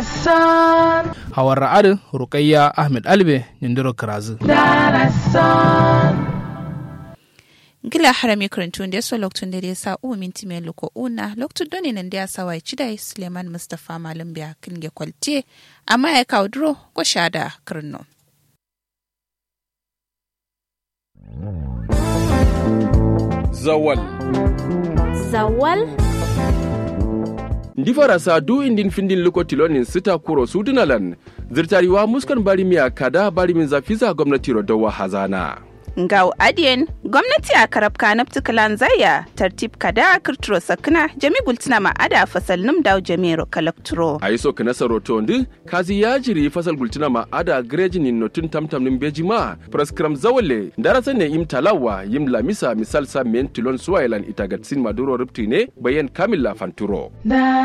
Darasan, hawar ra'adin rukayya ahmed albe nindiro kirazu darasan. gila harami karantun da so loktun da ya sa u minti mai luko una loktun doni nan da ya sa wai cidai suleiman mustapha malam biya kinge kwalce amma ya kawo duro ko shada kirno zawal zawal ndi farasa du indin findin luko tilonin sita kuro sudunalan zirtariwa muskan bari miya kada bari min zafiza gwamnati rodowa hazana Ngau adiyen gwamnati a karab kanab tukalan zaya tartib kada kirturo sakna jami gultina ma ada fasal num daw jamiro kalakturo. a yi soka nasa roto ndi kazi ya jiri fasal gultina ma ada grejin in notun tamtam nin beji ma praskram zawale darasa ne im talawa yim lamisa misal sa men tilon suwailan itagatsin maduro ripti ne bayan kamila fanturo